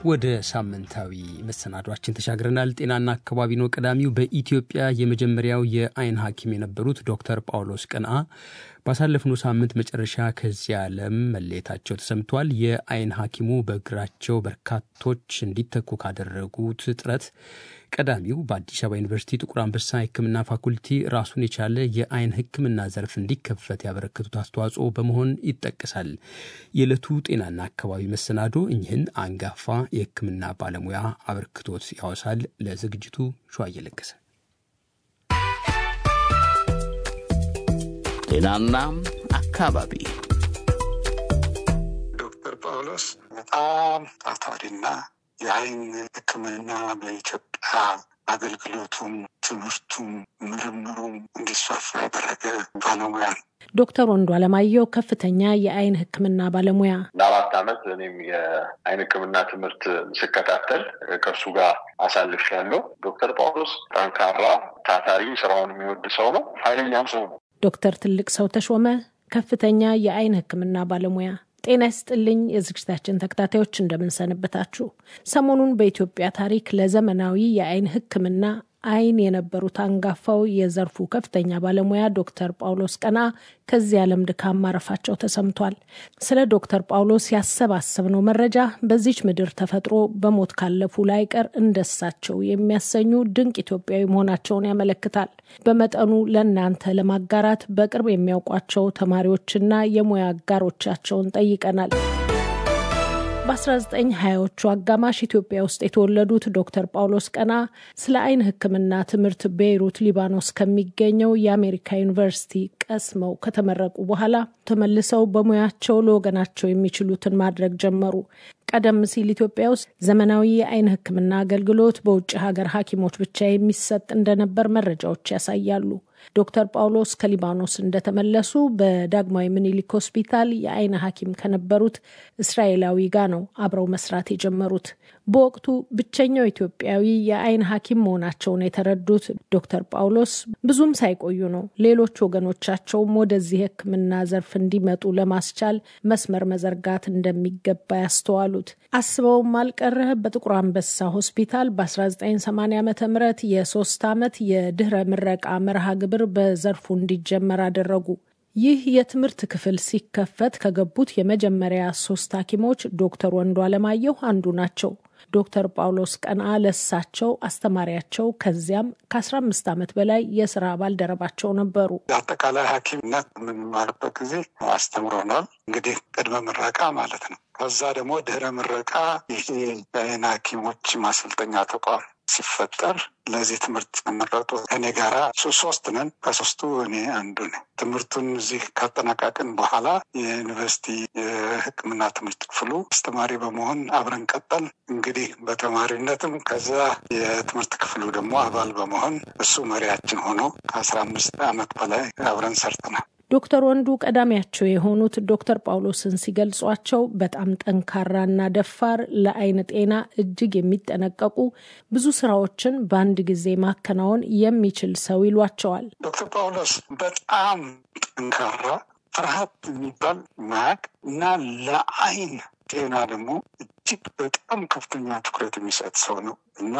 ወደ ሳምንታዊ መሰናዷችን ተሻግረናል። ጤናና አካባቢ ነው ቀዳሚው። በኢትዮጵያ የመጀመሪያው የአይን ሐኪም የነበሩት ዶክተር ጳውሎስ ቀንአ ባሳለፍነው ሳምንት መጨረሻ ከዚህ ዓለም መለየታቸው ተሰምቷል። የአይን ሐኪሙ በእግራቸው በርካቶች እንዲተኩ ካደረጉት ጥረት ቀዳሚው በአዲስ አበባ ዩኒቨርሲቲ ጥቁር አንበሳ ሕክምና ፋኩልቲ ራሱን የቻለ የአይን ሕክምና ዘርፍ እንዲከፈት ያበረከቱት አስተዋጽኦ በመሆን ይጠቀሳል። የዕለቱ ጤናና አካባቢ መሰናዶ እኚህን አንጋፋ የሕክምና ባለሙያ አበርክቶት ያወሳል። ለዝግጅቱ ሸዋ እየለገሰ ጤናና አካባቢ ዶክተር ጳውሎስ በጣም ታታሪና የአይን ሕክምና በኢትዮጵያ አገልግሎቱም ትምህርቱም ምርምሩም እንዲስፋፋ ያደረገ ባለሙያ ነው። ዶክተር ወንዱ አለማየሁ ከፍተኛ የአይን ሕክምና ባለሙያ ለአራት ዓመት እኔም የአይን ሕክምና ትምህርት ስከታተል ከእርሱ ጋር አሳልፌያለሁ። ዶክተር ጳውሎስ ጠንካራ፣ ታታሪ፣ ስራውን የሚወድ ሰው ነው። ኃይለኛም ሰው ነው። ዶክተር ትልቅ ሰው ተሾመ ከፍተኛ የአይን ሕክምና ባለሙያ ጤና ይስጥልኝ የዝግጅታችን ተከታታዮች እንደምንሰንበታችሁ። ሰሞኑን በኢትዮጵያ ታሪክ ለዘመናዊ የአይን ሕክምና አይን የነበሩት አንጋፋው የዘርፉ ከፍተኛ ባለሙያ ዶክተር ጳውሎስ ቀንአ ከዚህ ዓለም ድካም ማረፋቸው ተሰምቷል። ስለ ዶክተር ጳውሎስ ያሰባሰብነው መረጃ በዚች ምድር ተፈጥሮ በሞት ካለፉ ላይቀር እንደሳቸው የሚያሰኙ ድንቅ ኢትዮጵያዊ መሆናቸውን ያመለክታል። በመጠኑ ለእናንተ ለማጋራት በቅርብ የሚያውቋቸው ተማሪዎችና የሙያ አጋሮቻቸውን ጠይቀናል። በ1920ዎቹ አጋማሽ ኢትዮጵያ ውስጥ የተወለዱት ዶክተር ጳውሎስ ቀንአ ስለ አይን ሕክምና ትምህርት ቤይሩት ሊባኖስ ከሚገኘው የአሜሪካ ዩኒቨርሲቲ ቀስመው ከተመረቁ በኋላ ተመልሰው በሙያቸው ለወገናቸው የሚችሉትን ማድረግ ጀመሩ። ቀደም ሲል ኢትዮጵያ ውስጥ ዘመናዊ የአይን ሕክምና አገልግሎት በውጭ ሀገር ሐኪሞች ብቻ የሚሰጥ እንደነበር መረጃዎች ያሳያሉ። ዶክተር ጳውሎስ ከሊባኖስ እንደተመለሱ በዳግማዊ ምኒልክ ሆስፒታል የአይን ሐኪም ከነበሩት እስራኤላዊ ጋር ነው አብረው መስራት የጀመሩት። በወቅቱ ብቸኛው ኢትዮጵያዊ የአይን ሐኪም መሆናቸውን የተረዱት ዶክተር ጳውሎስ ብዙም ሳይቆዩ ነው ሌሎች ወገኖቻቸውም ወደዚህ ሕክምና ዘርፍ እንዲመጡ ለማስቻል መስመር መዘርጋት እንደሚገባ ያስተዋሉት። አስበውም አልቀረህ በጥቁር አንበሳ ሆስፒታል በ1980 ዓ ም የሶስት ዓመት የድህረ ምረቃ መርሃ ግብር በዘርፉ እንዲጀመር አደረጉ። ይህ የትምህርት ክፍል ሲከፈት ከገቡት የመጀመሪያ ሶስት ሐኪሞች ዶክተር ወንዱ አለማየሁ አንዱ ናቸው። ዶክተር ጳውሎስ ቀንአ ለሳቸው አስተማሪያቸው ከዚያም ከ15 ዓመት በላይ የስራ ባልደረባቸው ነበሩ። አጠቃላይ ሐኪምነት የምንማርበት ጊዜ አስተምሮናል። እንግዲህ ቅድመ ምረቃ ማለት ነው። ከዛ ደግሞ ድህረ ምረቃ ይሄ የአይን ሐኪሞች ማሰልጠኛ ተቋም ሲፈጠር ለዚህ ትምህርት ተመረጡ። እኔ ጋራ ሶስት ነን። ከሶስቱ እኔ አንዱ ነኝ። ትምህርቱን እዚህ ካጠናቀቅን በኋላ የዩኒቨርሲቲ የሕክምና ትምህርት ክፍሉ አስተማሪ በመሆን አብረን ቀጠል። እንግዲህ በተማሪነትም ከዛ የትምህርት ክፍሉ ደግሞ አባል በመሆን እሱ መሪያችን ሆኖ ከአስራ አምስት ዓመት በላይ አብረን ሰርተናል። ዶክተር ወንዱ ቀዳሚያቸው የሆኑት ዶክተር ጳውሎስን ሲገልጿቸው በጣም ጠንካራና ደፋር፣ ለአይን ጤና እጅግ የሚጠነቀቁ ብዙ ስራዎችን በአንድ ጊዜ ማከናወን የሚችል ሰው ይሏቸዋል። ዶክተር ጳውሎስ በጣም ጠንካራ ፍርሃት የሚባል ማያቅ እና ለአይን ጤና ደግሞ እጅግ በጣም ከፍተኛ ትኩረት የሚሰጥ ሰው ነው እና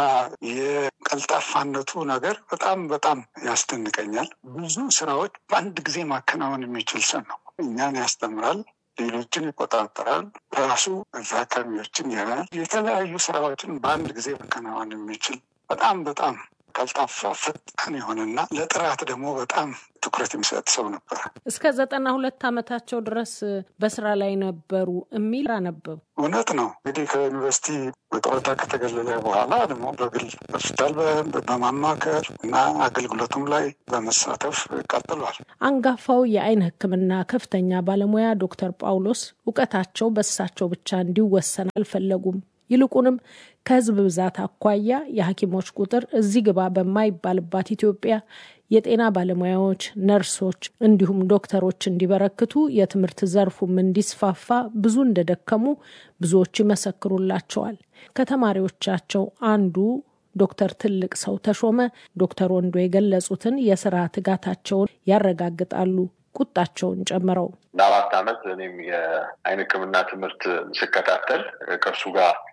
የቀልጣፋነቱ ነገር በጣም በጣም ያስደንቀኛል። ብዙ ስራዎች በአንድ ጊዜ ማከናወን የሚችል ሰው ነው። እኛን ያስተምራል፣ ሌሎችን ይቆጣጠራል፣ ራሱ ታካሚዎችን ያያል። የተለያዩ ስራዎችን በአንድ ጊዜ ማከናወን የሚችል በጣም በጣም ቀልጣፋ ፈጣን የሆነና ለጥራት ደግሞ በጣም ትኩረት የሚሰጥ ሰው ነበር። እስከ ዘጠና ሁለት ዓመታቸው ድረስ በስራ ላይ ነበሩ የሚል አነበቡ። እውነት ነው። እንግዲህ ከዩኒቨርሲቲ በጡረታ ከተገለለ በኋላ ደግሞ በግል ሆስፒታል በማማከር እና አገልግሎቱም ላይ በመሳተፍ ቀጥሏል። አንጋፋው የአይን ሕክምና ከፍተኛ ባለሙያ ዶክተር ጳውሎስ እውቀታቸው በእሳቸው ብቻ እንዲወሰን አልፈለጉም። ይልቁንም ከህዝብ ብዛት አኳያ የሐኪሞች ቁጥር እዚህ ግባ በማይባልባት ኢትዮጵያ የጤና ባለሙያዎች፣ ነርሶች እንዲሁም ዶክተሮች እንዲበረክቱ የትምህርት ዘርፉም እንዲስፋፋ ብዙ እንደደከሙ ብዙዎች ይመሰክሩላቸዋል። ከተማሪዎቻቸው አንዱ ዶክተር ትልቅ ሰው ተሾመ ዶክተር ወንዶ የገለጹትን የስራ ትጋታቸውን ያረጋግጣሉ። ቁጣቸውን ጨምረው ለአራት ዓመት እኔም የአይን ሕክምና ትምህርት ስከታተል ከእርሱ ጋር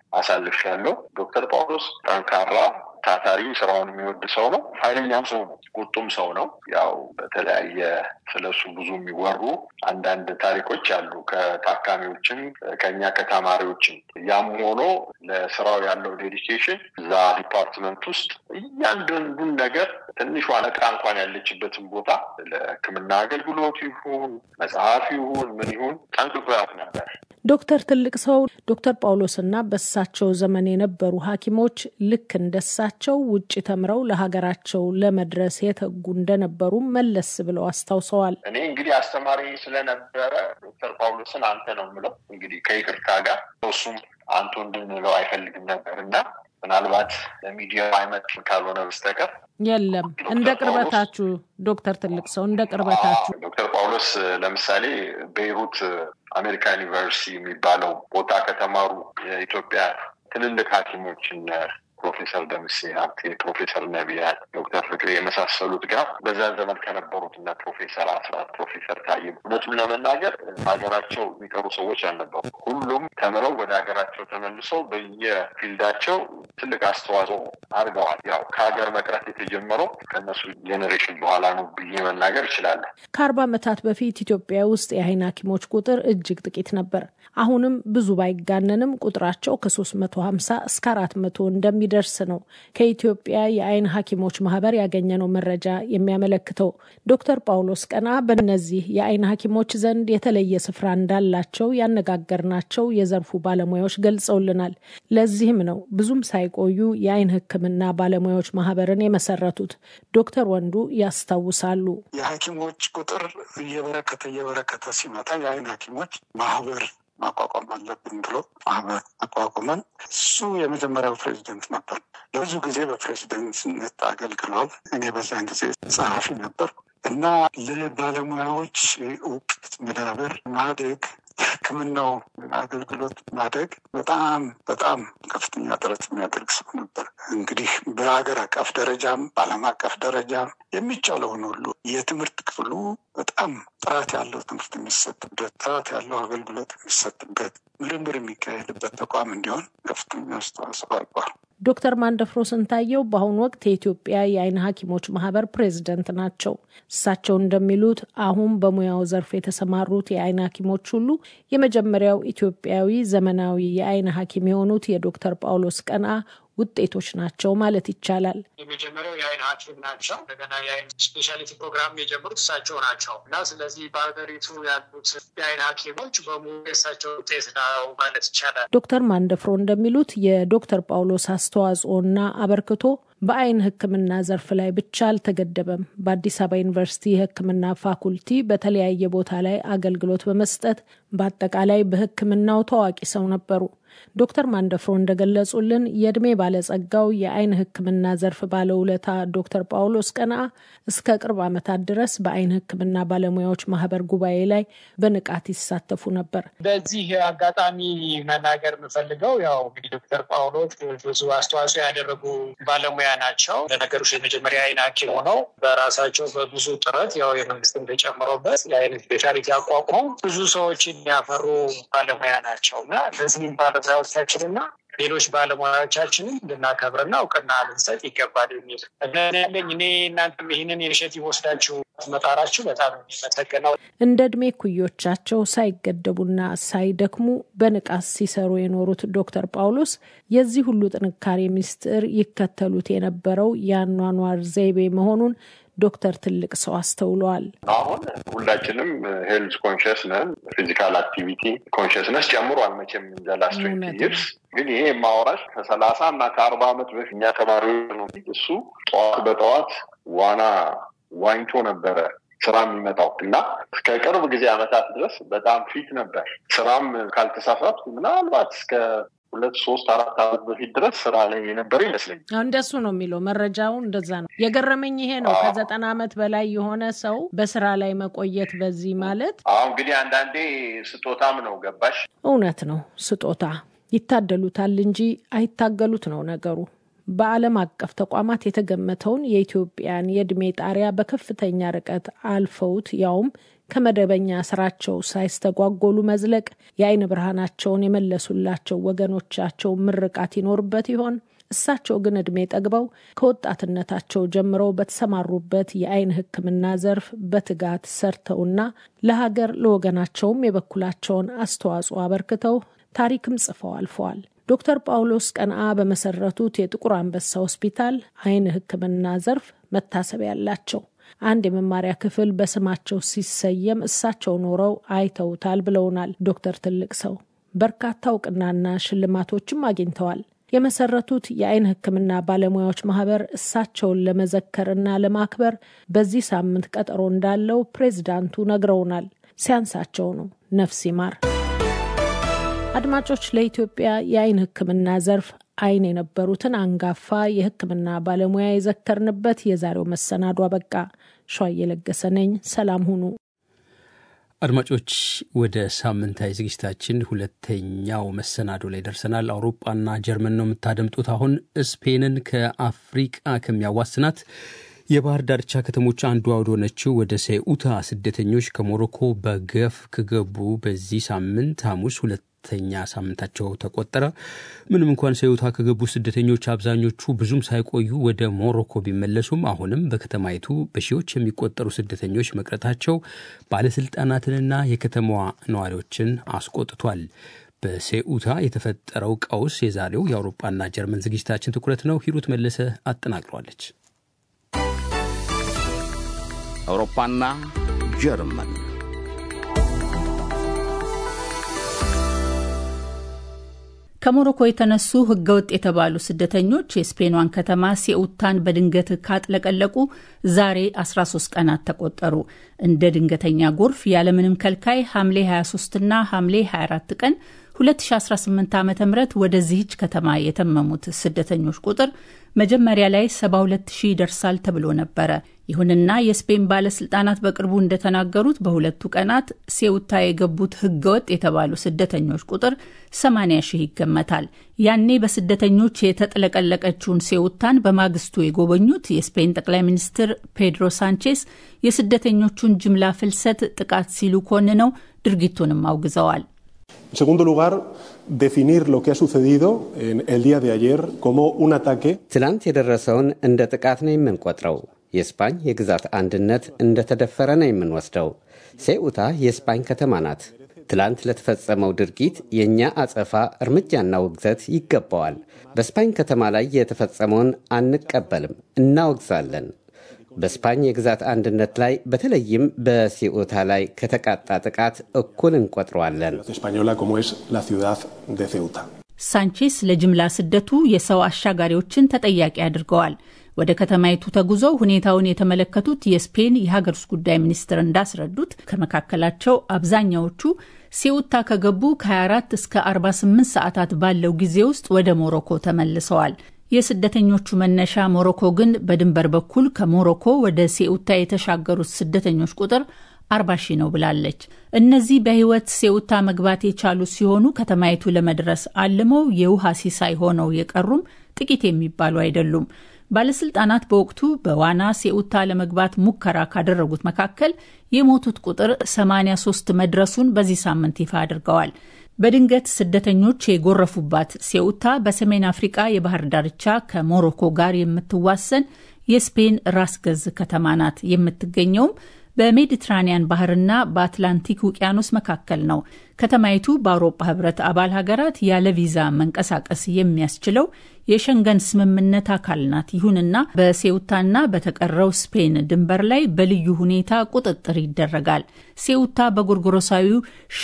አሳልፌያለሁ። ዶክተር ጳውሎስ ጠንካራ ታታሪ ስራውን የሚወድ ሰው ነው። ኃይለኛም ሰው ነው። ቁጡም ሰው ነው። ያው በተለያየ ስለሱ ብዙ የሚወሩ አንዳንድ ታሪኮች አሉ ከታካሚዎችም ከኛ ከተማሪዎችም። ያም ሆኖ ለስራው ያለው ዴዲኬሽን እዛ ዲፓርትመንት ውስጥ እያንዳንዱን ነገር ትንሿ ነቃ እንኳን ያለችበትን ቦታ ለሕክምና አገልግሎት ይሁን መጽሐፍ ይሁን ምን ይሁን ጠንቅቆ ያውቅ ነበር። ዶክተር ትልቅ ሰው ዶክተር ጳውሎስና በሳቸው ዘመን የነበሩ ሐኪሞች ልክ እንደሳቸው ውጭ ተምረው ለሀገራቸው ለመድረስ የተጉ እንደነበሩ መለስ ብለው አስታውሰዋል። እኔ እንግዲህ አስተማሪ ስለነበረ ዶክተር ጳውሎስን አንተ ነው የምለው እንግዲህ ከይቅርታ ጋር እሱም አንቱ እንድንለው አይፈልግም ነበር እና ምናልባት ለሚዲያ አይመጥም ካልሆነ በስተቀር የለም እንደ ቅርበታችሁ ዶክተር ትልቅ ሰው እንደ ቅርበታችሁ ዶክተር ጳውሎስ ለምሳሌ ቤይሩት አሜሪካ ዩኒቨርሲቲ የሚባለው ቦታ ከተማሩ የኢትዮጵያ ትልልቅ ሐኪሞችን ፕሮፌሰር ደምሴ ሀብቴ፣ ፕሮፌሰር ነቢያት፣ ዶክተር ፍቅሬ የመሳሰሉት ጋር በዛ ዘመን ከነበሩት እና ፕሮፌሰር አስራት፣ ፕሮፌሰር ታዬ እውነቱን ለመናገር ሀገራቸው የሚቀሩ ሰዎች አልነበሩ። ሁሉም ተምረው ወደ ሀገራቸው ተመልሰው በየፊልዳቸው ትልቅ አስተዋጽኦ አድርገዋል። ያው ከሀገር መቅረት የተጀመረው ከእነሱ ጄኔሬሽን በኋላ ነው ብዬ መናገር እችላለሁ። ከአርባ ዓመታት በፊት ኢትዮጵያ ውስጥ የአይን ሐኪሞች ቁጥር እጅግ ጥቂት ነበር። አሁንም ብዙ ባይጋነንም ቁጥራቸው ከሶስት መቶ ሀምሳ እስከ አራት መቶ እንደሚደርስ ነው ከኢትዮጵያ የአይን ሐኪሞች ማህበር ያገኘነው መረጃ የሚያመለክተው። ዶክተር ጳውሎስ ቀና በእነዚህ የአይን ሐኪሞች ዘንድ የተለየ ስፍራ እንዳላቸው ያነጋገርናቸው የዘርፉ ባለሙያዎች ገልጸውልናል። ለዚህም ነው ብዙም ሳይቆዩ የአይን ሕክምና ባለሙያዎች ማህበርን የመሰረቱት። ዶክተር ወንዱ ያስታውሳሉ። የሐኪሞች ቁጥር እየበረከተ እየበረከተ ሲመጣ የአይን ሐኪሞች ማህበር ማቋቋም አለብን ብሎ ማህበር አቋቁመን እሱ የመጀመሪያው ፕሬዚደንት ነበር። ለብዙ ጊዜ በፕሬዚደንትነት አገልግሏል። እኔ በዛን ጊዜ ጸሐፊ ነበር እና ለባለሙያዎች እውቀት መዳበር ማደግ የሕክምናው አገልግሎት ማደግ በጣም በጣም ከፍተኛ ጥረት የሚያደርግ ሰው ነበር። እንግዲህ በሀገር አቀፍ ደረጃም በዓለም አቀፍ ደረጃም የሚቻለውን ሁሉ የትምህርት ክፍሉ በጣም ጥራት ያለው ትምህርት የሚሰጥበት፣ ጥራት ያለው አገልግሎት የሚሰጥበት፣ ምርምር የሚካሄድበት ተቋም እንዲሆን ከፍተኛ አስተዋጽኦ አድርጓል። ዶክተር ማንደፍሮ ስንታየው በአሁኑ ወቅት የኢትዮጵያ የአይን ሐኪሞች ማህበር ፕሬዚደንት ናቸው። እሳቸው እንደሚሉት አሁን በሙያው ዘርፍ የተሰማሩት የአይን ሐኪሞች ሁሉ የመጀመሪያው ኢትዮጵያዊ ዘመናዊ የአይን ሐኪም የሆኑት የዶክተር ጳውሎስ ቀና ውጤቶች ናቸው ማለት ይቻላል። የመጀመሪያው የአይን ሐኪም ናቸው። እንደገና የአይን ስፔሻሊቲ ፕሮግራም የጀመሩት እሳቸው ናቸው እና ስለዚህ በሀገሪቱ ያሉት የአይን ሐኪሞች በሙሉ የእሳቸው ውጤት ነው ማለት ይቻላል። ዶክተር ማንደፍሮ እንደሚሉት የዶክተር ጳውሎስ አስተዋጽኦና አበርክቶ በአይን ሕክምና ዘርፍ ላይ ብቻ አልተገደበም። በአዲስ አበባ ዩኒቨርሲቲ የሕክምና ፋኩልቲ በተለያየ ቦታ ላይ አገልግሎት በመስጠት በአጠቃላይ በሕክምናው ታዋቂ ሰው ነበሩ። ዶክተር ማንደፍሮ እንደገለጹልን የእድሜ ባለጸጋው የአይን ሕክምና ዘርፍ ባለውለታ ዶክተር ጳውሎስ ቀና እስከ ቅርብ ዓመታት ድረስ በአይን ሕክምና ባለሙያዎች ማህበር ጉባኤ ላይ በንቃት ይሳተፉ ነበር። በዚህ አጋጣሚ መናገር የምፈልገው ያው እንግዲህ ዶክተር ጳውሎስ ብዙ አስተዋጽኦ ያደረጉ ባለሙያ ናቸው። ለነገሩ የመጀመሪያ አይን ሐኪም ሆነው በራሳቸው በብዙ ጥረት ያው የመንግስትን ተጨምሮበት የአይን ስፔሻሊቲ አቋቁመው ብዙ ሰዎችን ያፈሩ ባለሙያ ናቸው እና ለዚህም ባለሙያዎቻችንና ሌሎች ባለሙያዎቻችንን ልናከብርና እውቅና ልንሰጥ ይገባል የሚል እምነት ያለኝ እኔ እናንተም ይህንን ኢኒሼቲቭ ወስዳችሁ መጣራችሁ በጣም የሚመሰገነው። እንደ እድሜ ኩዮቻቸው ሳይገደቡና ሳይደክሙ በንቃት ሲሰሩ የኖሩት ዶክተር ጳውሎስ የዚህ ሁሉ ጥንካሬ ምስጢር ይከተሉት የነበረው የአኗኗር ዘይቤ መሆኑን ዶክተር ትልቅ ሰው አስተውለዋል። አሁን ሁላችንም ሄልዝ ኮንሽስ ነን። ፊዚካል አክቲቪቲ ኮንሽስነስ ጨምሯል መቼም እንደ ላስት ትዌንቲ ይርስ ግን ይሄ የማወራሽ ከሰላሳ እና ከአርባ ዓመት በፊት እኛ ተማሪዎች ነው። እሱ ጠዋት በጠዋት ዋና ዋኝቶ ነበረ ስራ የሚመጣው እና እስከ ቅርብ ጊዜ ዓመታት ድረስ በጣም ፊት ነበር። ስራም ካልተሳሳትኩ ምናልባት እስከ ሁለት ሶስት አራት ዓመት በፊት ድረስ ስራ ላይ የነበረ ይመስለኛል። እንደሱ ነው የሚለው መረጃው፣ እንደዛ ነው የገረመኝ። ይሄ ነው ከዘጠና ዓመት በላይ የሆነ ሰው በስራ ላይ መቆየት በዚህ ማለት አሁ እንግዲህ አንዳንዴ ስጦታም ነው ገባሽ። እውነት ነው ስጦታ ይታደሉታል እንጂ አይታገሉት ነው ነገሩ። በዓለም አቀፍ ተቋማት የተገመተውን የኢትዮጵያን የዕድሜ ጣሪያ በከፍተኛ ርቀት አልፈውት ያውም ከመደበኛ ስራቸው ሳይስተጓጎሉ መዝለቅ የአይን ብርሃናቸውን የመለሱላቸው ወገኖቻቸው ምርቃት ይኖርበት ይሆን? እሳቸው ግን ዕድሜ ጠግበው ከወጣትነታቸው ጀምረው በተሰማሩበት የአይን ሕክምና ዘርፍ በትጋት ሰርተውና ለሀገር ለወገናቸውም የበኩላቸውን አስተዋጽኦ አበርክተው ታሪክም ጽፈው አልፈዋል። ዶክተር ጳውሎስ ቀንአ በመሰረቱት የጥቁር አንበሳ ሆስፒታል አይን ሕክምና ዘርፍ መታሰቢያ ያላቸው አንድ የመማሪያ ክፍል በስማቸው ሲሰየም እሳቸው ኖረው አይተውታል ብለውናል ዶክተር ትልቅ ሰው። በርካታ እውቅናና ሽልማቶችም አግኝተዋል። የመሰረቱት የአይን ሕክምና ባለሙያዎች ማህበር እሳቸውን ለመዘከርና ለማክበር በዚህ ሳምንት ቀጠሮ እንዳለው ፕሬዚዳንቱ ነግረውናል። ሲያንሳቸው ነው። ነፍስ ይማር። አድማጮች፣ ለኢትዮጵያ የአይን ሕክምና ዘርፍ አይን የነበሩትን አንጋፋ የሕክምና ባለሙያ የዘከርንበት የዛሬው መሰናዶ አበቃ። ሸዋ እየለገሰ ነኝ። ሰላም ሁኑ። አድማጮች ወደ ሳምንታዊ ዝግጅታችን ሁለተኛው መሰናዶ ላይ ደርሰናል። አውሮፓና ጀርመን ነው የምታደምጡት። አሁን ስፔንን ከአፍሪቃ ከሚያዋስናት የባህር ዳርቻ ከተሞች አንዷ ወደሆነችው ወደ ሴኡታ ስደተኞች ከሞሮኮ በገፍ ከገቡ በዚህ ሳምንት ሐሙስ ሁለት ተኛ ሳምንታቸው ተቆጠረ። ምንም እንኳን ሴኡታ ከገቡ ስደተኞች አብዛኞቹ ብዙም ሳይቆዩ ወደ ሞሮኮ ቢመለሱም አሁንም በከተማይቱ በሺዎች የሚቆጠሩ ስደተኞች መቅረታቸው ባለስልጣናትንና የከተማዋ ነዋሪዎችን አስቆጥቷል። በሴኡታ የተፈጠረው ቀውስ የዛሬው የአውሮፓና ጀርመን ዝግጅታችን ትኩረት ነው። ሂሩት መለሰ አጠናቅሯለች። አውሮፓና ጀርመን ከሞሮኮ የተነሱ ህገወጥ የተባሉ ስደተኞች የስፔኗን ከተማ ሴኡታን በድንገት ካጥለቀለቁ ዛሬ 13 ቀናት ተቆጠሩ። እንደ ድንገተኛ ጎርፍ ያለምንም ከልካይ ሐምሌ 23ና ሐምሌ 24 ቀን 2018 ዓ ም ወደዚህች ከተማ የተመሙት ስደተኞች ቁጥር መጀመሪያ ላይ 72 ሺህ ይደርሳል ተብሎ ነበረ። ይሁንና የስፔን ባለስልጣናት በቅርቡ እንደተናገሩት በሁለቱ ቀናት ሴውታ የገቡት ህገወጥ የተባሉ ስደተኞች ቁጥር 80 ሺህ ይገመታል። ያኔ በስደተኞች የተጥለቀለቀችውን ሴውታን በማግስቱ የጎበኙት የስፔን ጠቅላይ ሚኒስትር ፔድሮ ሳንቼስ የስደተኞቹን ጅምላ ፍልሰት ጥቃት ሲሉ ኮንነው ድርጊቱንም አውግዘዋል። En segundo lugar, definir lo que ha sucedido en el día de ayer como un ataque. ትላንት የደረሰውን እንደ ጥቃት ነው የምንቆጥረው። የስፓኝ የግዛት አንድነት እንደተደፈረ ነው የምንወስደው። ሴኡታ የስፓኝ ከተማ ናት። ትላንት ለተፈጸመው ድርጊት የእኛ አጸፋ እርምጃና ውግዘት ይገባዋል። በስፓኝ ከተማ ላይ የተፈጸመውን አንቀበልም፣ እናወግዛለን። በስፓኝ የግዛት አንድነት ላይ በተለይም በሲኡታ ላይ ከተቃጣ ጥቃት እኩል እንቆጥረዋለን። ሳንቼስ ለጅምላ ስደቱ የሰው አሻጋሪዎችን ተጠያቂ አድርገዋል። ወደ ከተማይቱ ተጉዘው ሁኔታውን የተመለከቱት የስፔን የሀገር ውስጥ ጉዳይ ሚኒስትር እንዳስረዱት ከመካከላቸው አብዛኛዎቹ ሴኡታ ከገቡ ከ24 እስከ 48 ሰዓታት ባለው ጊዜ ውስጥ ወደ ሞሮኮ ተመልሰዋል። የስደተኞቹ መነሻ ሞሮኮ ግን በድንበር በኩል ከሞሮኮ ወደ ሴኡታ የተሻገሩት ስደተኞች ቁጥር አርባ ሺህ ነው ብላለች። እነዚህ በሕይወት ሴኡታ መግባት የቻሉ ሲሆኑ ከተማይቱ ለመድረስ አልመው የውሃ ሲሳይ ሆነው የቀሩም ጥቂት የሚባሉ አይደሉም። ባለስልጣናት በወቅቱ በዋና ሴኡታ ለመግባት ሙከራ ካደረጉት መካከል የሞቱት ቁጥር 83 መድረሱን በዚህ ሳምንት ይፋ አድርገዋል። በድንገት ስደተኞች የጎረፉባት ሴኡታ በሰሜን አፍሪቃ የባህር ዳርቻ ከሞሮኮ ጋር የምትዋሰን የስፔን ራስ ገዝ ከተማ ናት። የምትገኘውም በሜዲትራኒያን ባህርና በአትላንቲክ ውቅያኖስ መካከል ነው። ከተማይቱ በአውሮፓ ህብረት አባል ሀገራት ያለ ቪዛ መንቀሳቀስ የሚያስችለው የሸንገን ስምምነት አካል ናት። ይሁንና በሴውታና በተቀረው ስፔን ድንበር ላይ በልዩ ሁኔታ ቁጥጥር ይደረጋል። ሴውታ በጎርጎሮሳዊው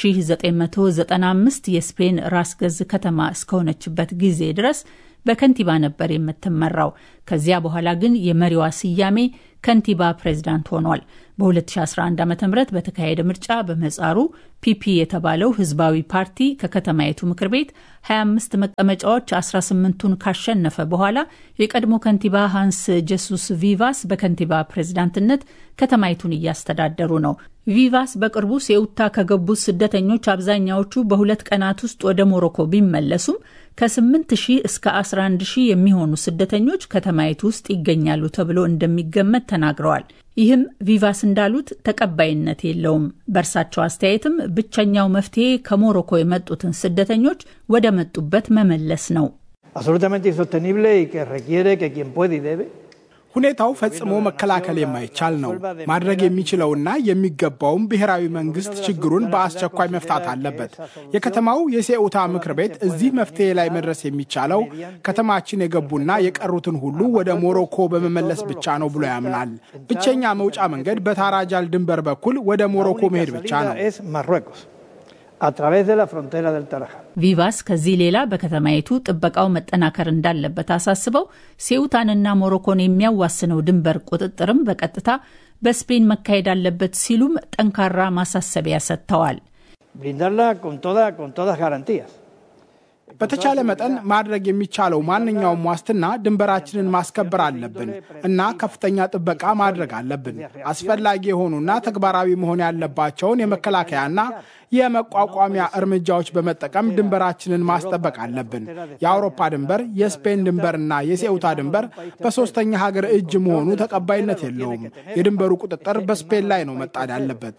1995 የስፔን ራስ ገዝ ከተማ እስከሆነችበት ጊዜ ድረስ በከንቲባ ነበር የምትመራው። ከዚያ በኋላ ግን የመሪዋ ስያሜ ከንቲባ ፕሬዝዳንት ሆኗል። በ2011 ዓ ም በተካሄደ ምርጫ በመጻሩ ፒፒ የተባለው ህዝባዊ ፓርቲ ከከተማይቱ ምክር ቤት 25 መቀመጫዎች 18ቱን ካሸነፈ በኋላ የቀድሞ ከንቲባ ሃንስ ጀሱስ ቪቫስ በከንቲባ ፕሬዝዳንትነት ከተማይቱን እያስተዳደሩ ነው። ቪቫስ በቅርቡ ሴኡታ ከገቡት ስደተኞች አብዛኛዎቹ በሁለት ቀናት ውስጥ ወደ ሞሮኮ ቢመለሱም ከ8 ሺህ እስከ 11 ሺህ የሚሆኑ ስደተኞች ከተማይቱ ውስጥ ይገኛሉ ተብሎ እንደሚገመት ተናግረዋል። ይህም ቪቫስ እንዳሉት ተቀባይነት የለውም። በእርሳቸው አስተያየትም ብቸኛው መፍትሄ ከሞሮኮ የመጡትን ስደተኞች ወደ መጡበት መመለስ ነው። ሁኔታው ፈጽሞ መከላከል የማይቻል ነው። ማድረግ የሚችለውና የሚገባውም ብሔራዊ መንግስት ችግሩን በአስቸኳይ መፍታት አለበት። የከተማው የሴኡታ ምክር ቤት እዚህ መፍትሄ ላይ መድረስ የሚቻለው ከተማችን የገቡና የቀሩትን ሁሉ ወደ ሞሮኮ በመመለስ ብቻ ነው ብሎ ያምናል። ብቸኛ መውጫ መንገድ በታራጃል ድንበር በኩል ወደ ሞሮኮ መሄድ ብቻ ነው። ቪቫስ ከዚህ ሌላ በከተማይቱ ጥበቃው መጠናከር እንዳለበት አሳስበው ሴኡታንና ሞሮኮን የሚያዋስነው ድንበር ቁጥጥርም በቀጥታ በስፔን መካሄድ አለበት ሲሉም ጠንካራ ማሳሰቢያ ሰጥተዋል። በተቻለ መጠን ማድረግ የሚቻለው ማንኛውም ዋስትና ድንበራችንን ማስከበር አለብን እና ከፍተኛ ጥበቃ ማድረግ አለብን። አስፈላጊ የሆኑና ተግባራዊ መሆን ያለባቸውን የመከላከያና የመቋቋሚያ እርምጃዎች በመጠቀም ድንበራችንን ማስጠበቅ አለብን። የአውሮፓ ድንበር፣ የስፔን ድንበርና የሴኡታ ድንበር በሶስተኛ ሀገር እጅ መሆኑ ተቀባይነት የለውም። የድንበሩ ቁጥጥር በስፔን ላይ ነው መጣድ ያለበት።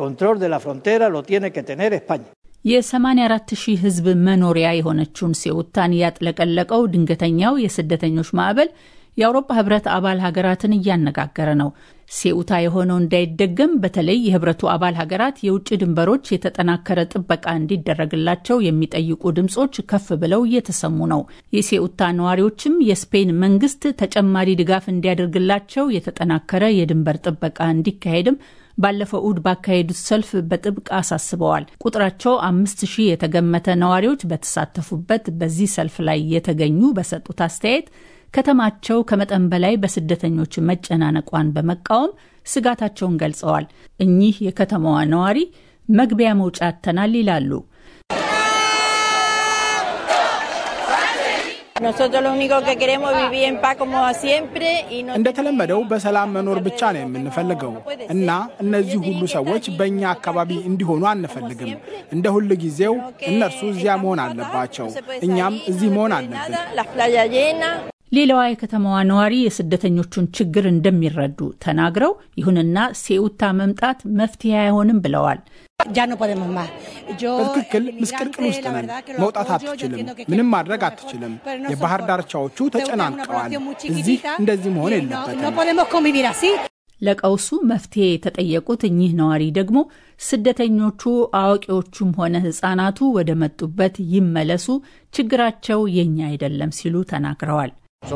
የ84 ሺህ ሕዝብ መኖሪያ የሆነችውን ሴኡታን ያጥለቀለቀው ድንገተኛው የስደተኞች ማዕበል የአውሮፓ ህብረት አባል ሀገራትን እያነጋገረ ነው። ሴኡታ የሆነው እንዳይደገም በተለይ የህብረቱ አባል ሀገራት የውጭ ድንበሮች የተጠናከረ ጥበቃ እንዲደረግላቸው የሚጠይቁ ድምጾች ከፍ ብለው እየተሰሙ ነው። የሴኡታ ነዋሪዎችም የስፔን መንግስት ተጨማሪ ድጋፍ እንዲያደርግላቸው የተጠናከረ የድንበር ጥበቃ እንዲካሄድም ባለፈው እሁድ ባካሄዱት ሰልፍ በጥብቅ አሳስበዋል። ቁጥራቸው አምስት ሺህ የተገመተ ነዋሪዎች በተሳተፉበት በዚህ ሰልፍ ላይ የተገኙ በሰጡት አስተያየት ከተማቸው ከመጠን በላይ በስደተኞች መጨናነቋን በመቃወም ስጋታቸውን ገልጸዋል። እኚህ የከተማዋ ነዋሪ መግቢያ መውጫ አጥተናል ይላሉ። እንደተለመደው በሰላም መኖር ብቻ ነው የምንፈልገው እና እነዚህ ሁሉ ሰዎች በእኛ አካባቢ እንዲሆኑ አንፈልግም። እንደ ሁል ጊዜው እነርሱ እዚያ መሆን አለባቸው፣ እኛም እዚህ መሆን አለብን። ሌላዋ የከተማዋ ነዋሪ የስደተኞቹን ችግር እንደሚረዱ ተናግረው ይሁንና ሴኡታ መምጣት መፍትሄ አይሆንም ብለዋል። በትክክል ምስቅልቅል ውስጥ ነን። መውጣት አትችልም። ምንም ማድረግ አትችልም። የባህር ዳርቻዎቹ ተጨናንቀዋል። እዚህ እንደዚህ መሆን የለበትም። ለቀውሱ መፍትሄ የተጠየቁት እኚህ ነዋሪ ደግሞ ስደተኞቹ አዋቂዎቹም ሆነ ሕጻናቱ ወደ መጡበት ይመለሱ፣ ችግራቸው የኛ አይደለም ሲሉ ተናግረዋል።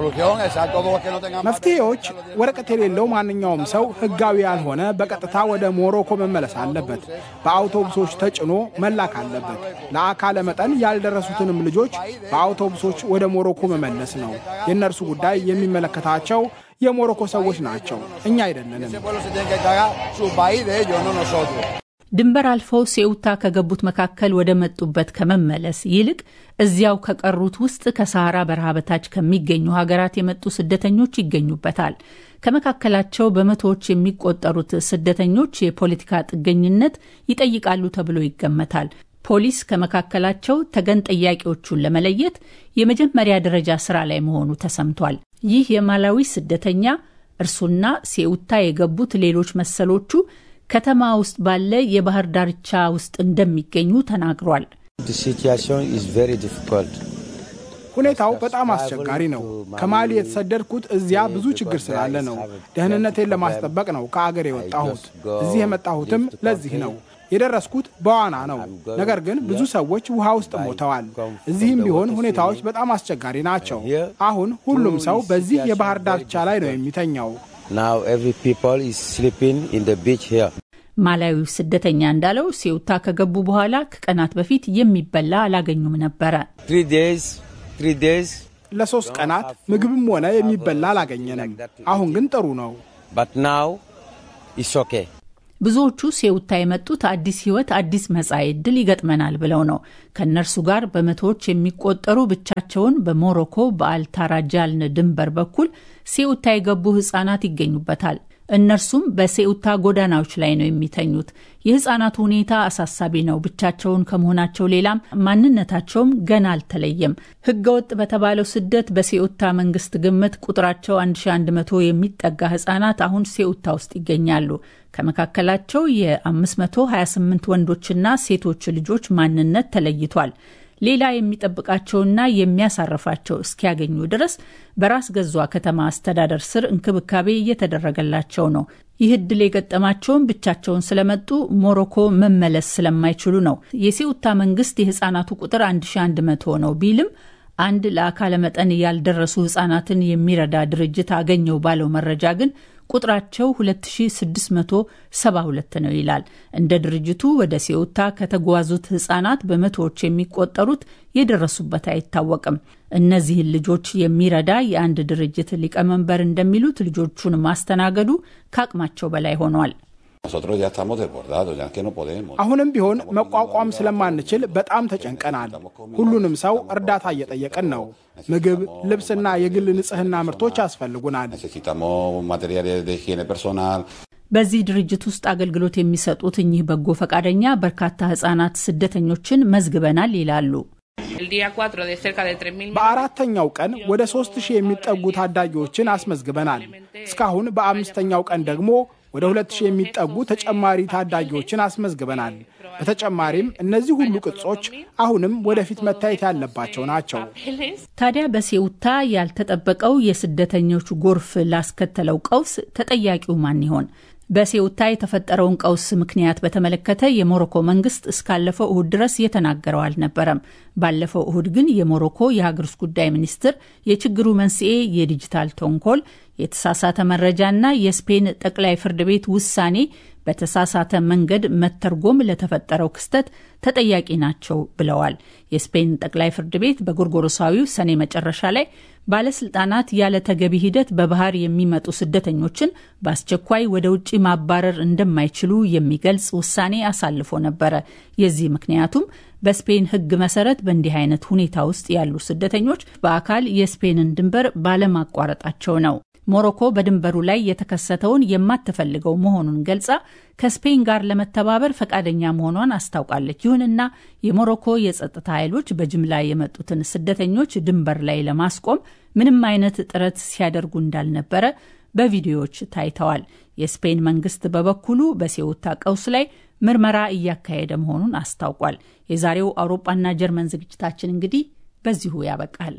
መፍትሄዎች ወረቀት የሌለው ማንኛውም ሰው ህጋዊ ያልሆነ በቀጥታ ወደ ሞሮኮ መመለስ አለበት። በአውቶቡሶች ተጭኖ መላክ አለበት። ለአካለ መጠን ያልደረሱትንም ልጆች በአውቶቡሶች ወደ ሞሮኮ መመለስ ነው። የእነርሱ ጉዳይ የሚመለከታቸው የሞሮኮ ሰዎች ናቸው፣ እኛ አይደለንም። ድንበር አልፈው ሴኡታ ከገቡት መካከል ወደ መጡበት ከመመለስ ይልቅ እዚያው ከቀሩት ውስጥ ከሰሃራ በረሃ በታች ከሚገኙ ሀገራት የመጡ ስደተኞች ይገኙበታል። ከመካከላቸው በመቶዎች የሚቆጠሩት ስደተኞች የፖለቲካ ጥገኝነት ይጠይቃሉ ተብሎ ይገመታል። ፖሊስ ከመካከላቸው ተገን ጠያቂዎቹን ለመለየት የመጀመሪያ ደረጃ ስራ ላይ መሆኑ ተሰምቷል። ይህ የማላዊ ስደተኛ እርሱና ሴኡታ የገቡት ሌሎች መሰሎቹ ከተማ ውስጥ ባለ የባህር ዳርቻ ውስጥ እንደሚገኙ ተናግሯል። ሁኔታው በጣም አስቸጋሪ ነው። ከማሊ የተሰደድኩት እዚያ ብዙ ችግር ስላለ ነው። ደህንነቴን ለማስጠበቅ ነው ከአገር የወጣሁት። እዚህ የመጣሁትም ለዚህ ነው። የደረስኩት በዋና ነው። ነገር ግን ብዙ ሰዎች ውሃ ውስጥ ሞተዋል። እዚህም ቢሆን ሁኔታዎች በጣም አስቸጋሪ ናቸው። አሁን ሁሉም ሰው በዚህ የባህር ዳርቻ ላይ ነው የሚተኛው። ማላዊው ስደተኛ እንዳለው ሴውታ ከገቡ በኋላ ከቀናት በፊት የሚበላ አላገኙም ነበረ። ለሶስት ቀናት ምግብም ሆነ የሚበላ አላገኘንም። አሁን ግን ጥሩ ነው። ብዙዎቹ ሴውታ የመጡት አዲስ ሕይወት፣ አዲስ መጻኢ ዕድል ይገጥመናል ብለው ነው። ከእነርሱ ጋር በመቶዎች የሚቆጠሩ ብቻቸውን በሞሮኮ በአልታራጃልን ድንበር በኩል ሴውታ የገቡ ሕጻናት ይገኙበታል። እነርሱም በሴኡታ ጎዳናዎች ላይ ነው የሚተኙት። የህጻናቱ ሁኔታ አሳሳቢ ነው። ብቻቸውን ከመሆናቸው ሌላም ማንነታቸውም ገና አልተለየም። ህገወጥ በተባለው ስደት በሴኡታ መንግስት ግምት ቁጥራቸው 1100 የሚጠጋ ህጻናት አሁን ሴኡታ ውስጥ ይገኛሉ። ከመካከላቸው የ528 ወንዶችና ሴቶች ልጆች ማንነት ተለይቷል። ሌላ የሚጠብቃቸውና የሚያሳርፋቸው እስኪያገኙ ድረስ በራስ ገዟ ከተማ አስተዳደር ስር እንክብካቤ እየተደረገላቸው ነው። ይህ እድል የገጠማቸውን ብቻቸውን ስለመጡ ሞሮኮ መመለስ ስለማይችሉ ነው። የሴኡታ መንግስት የህጻናቱ ቁጥር 1100 ነው ቢልም አንድ ለአካለ መጠን ያልደረሱ ህጻናትን የሚረዳ ድርጅት አገኘው ባለው መረጃ ግን ቁጥራቸው 2672 ነው ይላል። እንደ ድርጅቱ ወደ ሴኡታ ከተጓዙት ህጻናት በመቶዎች የሚቆጠሩት የደረሱበት አይታወቅም። እነዚህን ልጆች የሚረዳ የአንድ ድርጅት ሊቀመንበር እንደሚሉት ልጆቹን ማስተናገዱ ከአቅማቸው በላይ ሆኗል። አሁንም ቢሆን መቋቋም ስለማንችል በጣም ተጨንቀናል። ሁሉንም ሰው እርዳታ እየጠየቅን ነው። ምግብ፣ ልብስና የግል ንጽህና ምርቶች ያስፈልጉናል። በዚህ ድርጅት ውስጥ አገልግሎት የሚሰጡት እኚህ በጎ ፈቃደኛ በርካታ ህጻናት ስደተኞችን መዝግበናል ይላሉ። በአራተኛው ቀን ወደ ሶስት ሺህ የሚጠጉ ታዳጊዎችን አስመዝግበናል። እስካሁን በአምስተኛው ቀን ደግሞ ወደ ሁለት ሺህ የሚጠጉ ተጨማሪ ታዳጊዎችን አስመዝግበናል። በተጨማሪም እነዚህ ሁሉ ቅጾች አሁንም ወደፊት መታየት ያለባቸው ናቸው። ታዲያ በሴኡታ ያልተጠበቀው የስደተኞች ጎርፍ ላስከተለው ቀውስ ተጠያቂው ማን ይሆን? በሴኡታ የተፈጠረውን ቀውስ ምክንያት በተመለከተ የሞሮኮ መንግስት እስካለፈው እሁድ ድረስ የተናገረው አልነበረም። ባለፈው እሁድ ግን የሞሮኮ የሀገር ውስጥ ጉዳይ ሚኒስትር የችግሩ መንስኤ የዲጂታል ተንኮል፣ የተሳሳተ መረጃና የስፔን ጠቅላይ ፍርድ ቤት ውሳኔ በተሳሳተ መንገድ መተርጎም ለተፈጠረው ክስተት ተጠያቂ ናቸው ብለዋል። የስፔን ጠቅላይ ፍርድ ቤት በጎርጎሮሳዊው ሰኔ መጨረሻ ላይ ባለስልጣናት ያለ ተገቢ ሂደት በባህር የሚመጡ ስደተኞችን በአስቸኳይ ወደ ውጭ ማባረር እንደማይችሉ የሚገልጽ ውሳኔ አሳልፎ ነበረ። የዚህ ምክንያቱም በስፔን ሕግ መሰረት በእንዲህ አይነት ሁኔታ ውስጥ ያሉ ስደተኞች በአካል የስፔንን ድንበር ባለማቋረጣቸው ነው። ሞሮኮ በድንበሩ ላይ የተከሰተውን የማትፈልገው መሆኑን ገልጻ ከስፔን ጋር ለመተባበር ፈቃደኛ መሆኗን አስታውቃለች። ይሁንና የሞሮኮ የጸጥታ ኃይሎች በጅምላ የመጡትን ስደተኞች ድንበር ላይ ለማስቆም ምንም አይነት ጥረት ሲያደርጉ እንዳልነበረ በቪዲዮዎች ታይተዋል። የስፔን መንግስት በበኩሉ በሴውታ ቀውስ ላይ ምርመራ እያካሄደ መሆኑን አስታውቋል። የዛሬው አውሮፓና ጀርመን ዝግጅታችን እንግዲህ በዚሁ ያበቃል።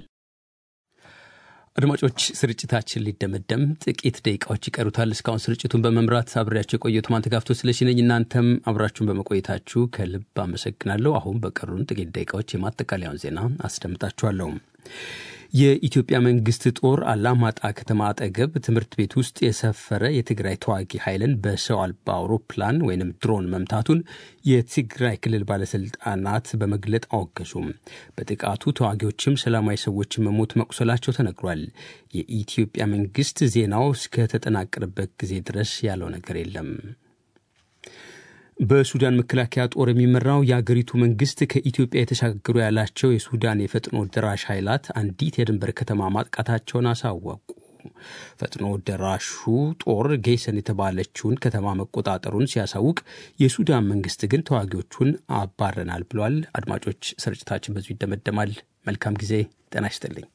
አድማጮች ስርጭታችን ሊደመደም ጥቂት ደቂቃዎች ይቀሩታል። እስካሁን ስርጭቱን በመምራት አብሬያቸው የቆየሁት ማንተጋፍቶ ስለሽነኝ እናንተም አብራችሁን በመቆየታችሁ ከልብ አመሰግናለሁ። አሁን በቀሩን ጥቂት ደቂቃዎች የማጠቃለያውን ዜና አስደምጣችኋለሁ። የኢትዮጵያ መንግስት ጦር አላማጣ ከተማ አጠገብ ትምህርት ቤት ውስጥ የሰፈረ የትግራይ ተዋጊ ኃይልን በሰው አልባ አውሮፕላን ወይም ድሮን መምታቱን የትግራይ ክልል ባለስልጣናት በመግለጥ አወገዙም። በጥቃቱ ተዋጊዎችም ሰላማዊ ሰዎችን መሞት መቁሰላቸው ተነግሯል። የኢትዮጵያ መንግስት ዜናው እስከተጠናቀረበት ጊዜ ድረስ ያለው ነገር የለም። በሱዳን መከላከያ ጦር የሚመራው የአገሪቱ መንግስት ከኢትዮጵያ የተሻገሩ ያላቸው የሱዳን የፈጥኖ ደራሽ ኃይላት አንዲት የድንበር ከተማ ማጥቃታቸውን አሳወቁ። ፈጥኖ ደራሹ ጦር ጌሰን የተባለችውን ከተማ መቆጣጠሩን ሲያሳውቅ፣ የሱዳን መንግስት ግን ተዋጊዎቹን አባረናል ብሏል። አድማጮች፣ ስርጭታችን በዚሁ ይደመደማል። መልካም ጊዜ። ጤና ይስጥልኝ።